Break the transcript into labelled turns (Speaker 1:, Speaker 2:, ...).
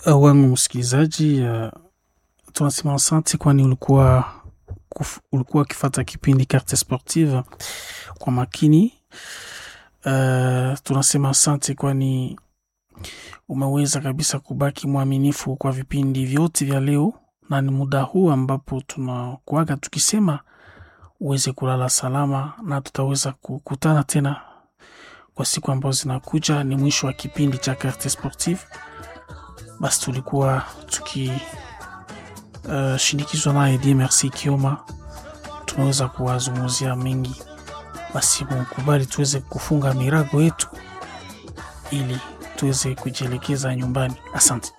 Speaker 1: Uh, wangu msikilizaji, uh, tunasema asante, kwani ulikuwa kuf, ulikuwa ukifata kipindi Carte Sportive kwa makini. Uh, tunasema asante, kwani umeweza kabisa kubaki mwaminifu kwa vipindi vyote vya leo, na ni muda huu ambapo tunakuaga tukisema uweze kulala salama, na tutaweza kukutana tena kwa siku ambazo zinakuja. Ni mwisho wa kipindi cha Carte Sportive. Basi tulikuwa tukishindikizwa uh, naye Di Merci Kioma, tumeweza kuwazungumzia mengi. Basi mukubali tuweze kufunga mirago yetu ili tuweze kujielekeza nyumbani. Asante.